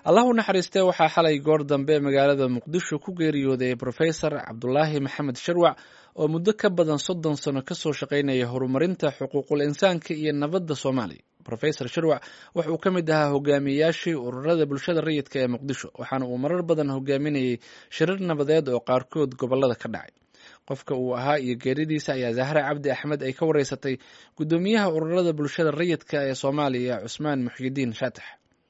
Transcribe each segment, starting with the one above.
allah u naxariistee waxaa xalay goor dambe magaalada muqdisho ku geeriyooday brofesor cabdulaahi maxamed sharwac oo muddo ka badan soddon sano kasoo shaqaynaya horumarinta xuquuqul insaanka iyo nabadda soomaaliya rofesor sharwac waxa uu ka mid ahaa hogaamiyeyaashii ururada bulshada rayidka ee muqdisho waxaana uu marar badan hogaaminayay shirar nabadeed oo qaarkood gobolada ka dhacay qofka uu ahaa iyo geeridiisa ayaa zahra cabdi axmed ay ka wareysatay guddoomiyaha ururada bulshada rayidka ee soomaaliya cusmaan muxyidiin shaatax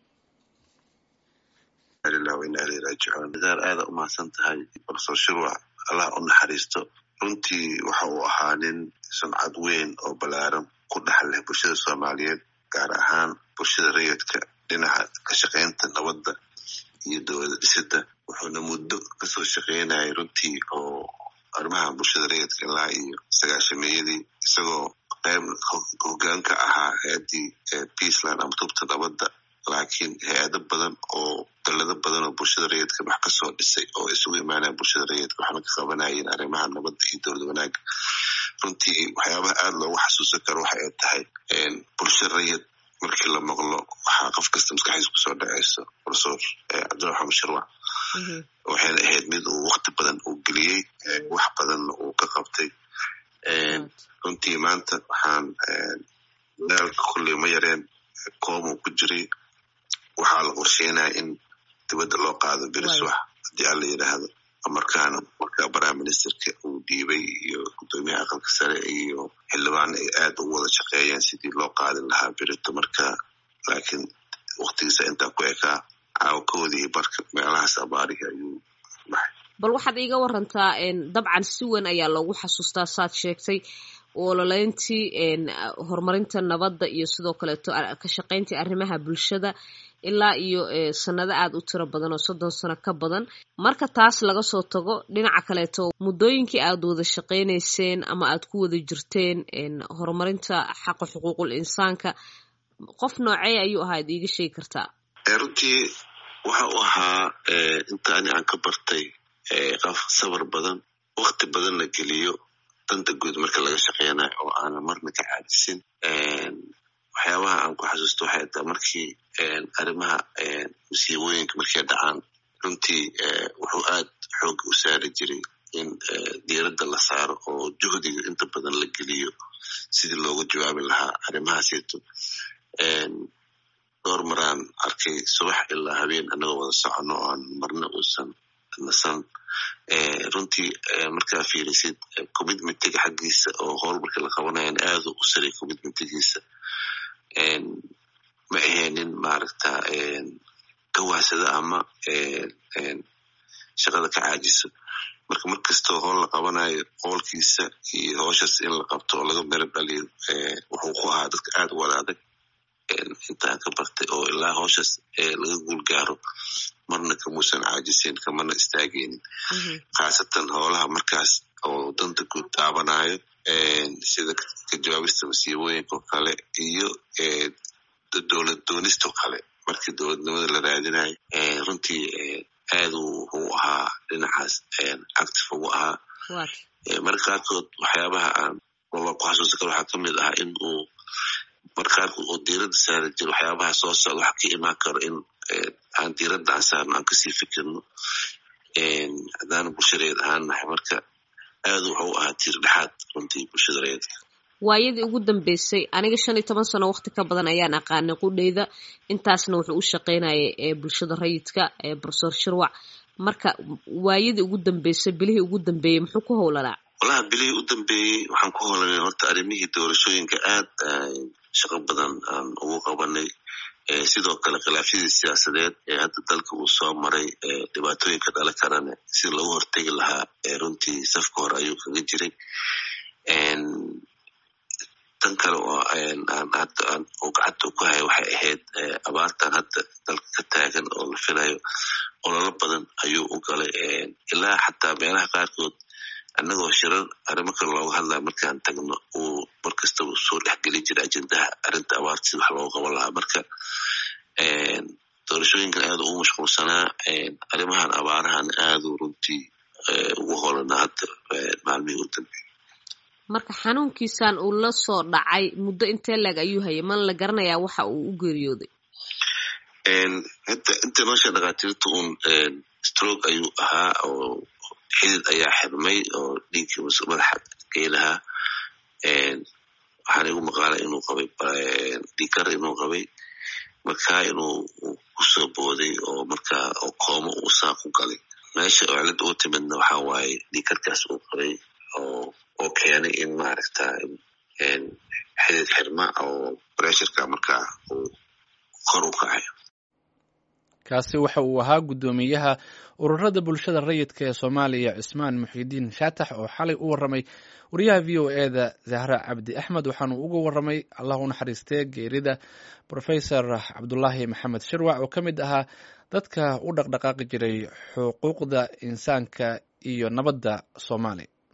daar aada umahadsan tahay brofesor shirwac allah u naxariisto runtii waxa uu ahaa nin sumcad weyn oo ballaaran ku dhex leh bulshada soomaaliyeed gaar ahaan bulshada rayidka dhinaca ka shaqaynta nabadda iyo dowlada dhisida wuxuuna muddo kasoo shaqaynayay runtii oo arrimaha bulshada rayidka ilaa iyo sagaashameeyadii isagoo qayb hogaan ka ahaa hay-addii peaceland ama tubta nabadda laakiin hay-ado badan oo dalado badan oo bulshada rayidka wax kasoo dhisay oo isugu imaanaya bulshada rayidka waxaana ka qabanayeen arrimaha nabadda iyo dowlad wanaaga runtii waxyaabaha aada loogu xasuusan karo waxa ay tahay bulsha rayid markii la maqlo waxaa qof kasta maskaxdiisa kusoo dhaceyso profesor cabdiraxmaan sharwac waxayna ahayd mid uu wakti badan uu geliyey wax badanna uu ka qabtay runtii maanta waxaan daalka kulley ma yareen koomu ku jiray waxaa la qorsheynaya in dibadda loo qaado beriswax haddii alla yidhaahdo markaana markaa prime ministerka uu dhiibay iyo guddoomiyaha aqalka sare iyo xildhibaan ay aada u wada shaqeeyeen sidii loo qaadin lahaa berito marka laakiin waktigiisa intaa ku ekaa caawkoodii barka meelahaas abaarihi ayuu baxay bal waxaad iiga warantaa dabcan si weyn ayaa loogu xasuustaa saad sheegtay ololeyntii horumarinta nabadda iyo sidoo kaleeto ka shaqayntii arrimaha bulshada ilaa iyo sanado aada u tiro badan oo soddon sano ka badan marka taas laga soo tago dhinaca kaleeto muddooyinkii aad wada shaqaynayseen ama aad ku wada jirteen horumarinta xaqa xuquuqul insaanka qof noocey ayuu ahaa ad iiga sheegi kartaa runtii waxa uu ahaa inta ani aan ka bartay qof sabar badan wakti badan la geliyo danta guud marka laga shaqeynayo oo aanan marna ka caadisin waxyaabaha aan ku xasuusto waxay taa markii arrimaha musiibooyinka markay dhacaan runtii wuxuu aad xoog u saari jiray in diiradda la saaro oo juhdiga inta badan la geliyo sidii looga jawaabi lahaa arrimahaasito dhowr maraan arkay subax ilaa habeen annagoo wada socono oo aan marna uusan nasan runtii markaa fiirisid commitmentiga xaggiisa oo howl marka la qabanayan aadu u saray commitmentigiisa ma ahaynin maaragta gawaasada ama shaqada ka caajiso marka mar kastoo howl la qabanayo howlkiisa iyo howshaas in la qabto oo laga mero dhaliyo wuxuu ku ahaa dadka aada u wada adag intaan ka bartay oo ilaa howshaas laga guul gaaro marna kamuusan caajisin kamana istaageynin khaasatan howlaha markaas oo danta guud taabanayo sida ka jawaabista masiibooyinka oo kale iyo dowlad doonistao kale markii dowladnimada la raadinayo runtii aadu wuxuu ahaa dhinacaas active ugu ahaa marka qaarkood waxyaabaha aan walla ku xasuusan karo waxaa kamid ah in uu marka qaarkood oo diiradda saari jiro waxyaabaha soo socda waxa ka imaan karo in aan diiradda aan saarno aan kasii fikirno haddaan bulshareed ahaan nahay marka aadu wuxuu ahaa tiir dhexaad runtii bulshada reedka waayadii ugu dambeysay aniga shan iyo toban sano waqti ka badan ayaan aqaanay qudheyda intaasna wuxuu u shaqaynayay ee bulshada rayidka ee brofesor shirwac marka waayadii ugu dambeysay bilihii ugu dambeeyey muxuu ku howlanaa walaha bilihii u dambeeyey waxaan ku howlanay horta arrimihii doorashooyinka aad shaqo badan aan ugu qabanay sidoo kale khilaafyadii siyaasadeed ee hadda dalka uu soo maray dhibaatooyinka dhala karane si loogu hortegi lahaa runtii safka hore ayuu kaga jiray tan kale oo uu gacanta ku haya waxay ahayd abaartan hadda dalka ka taagan oo la filayo ololo badan ayuu u galay ilaa xataa meelaha qaarkood annagoo shirar arrimo kale looga hadlaya markaan tagno uu mar kastaba soo dhexgeli jira ajendaha arrinta abaarta si wax looga qaban lahaa marka doorashooyinkan aada ugu mashquulsanaa arrimahan abaarahan aadu runtii ugu holanaa hadda maalmihii u dambeeyey marka xanuunkiisan uu la soo dhacay muddo intee leeg ayuu hayay mana la garanayaa waxa uu u geeriyooday hata inta noosha dhakhaatiirta un stroke ayuu ahaa oo xidid ayaa xirmay oo dhiiggii madaxa geylahaa waxaana igu maqaala inuu qabay dhiikar inuu qabay markaa inuu kusoo booday oo markaa oo koomo uu saa ku galay meesha oo cilada u timidna waxa waaye dhiikarkaas uu qabay oo oo keenay in maaragta xidid xirma oo bressurka markaa uu kor u kacay kaasi waxa uu ahaa guddoomiyaha ururada bulshada rayidka ee soomaaliya cismaan muxidiin shaatax oo xalay u warramay wariyaha v o e da zahra cabdi axmed waxaanu uga warramay allah u naxariistee geerida profesor cabdulaahi maxamed shirwac oo ka mid ahaa dadka u dhaqdhaqaaqi jiray xuquuqda insaanka iyo nabadda soomaaliya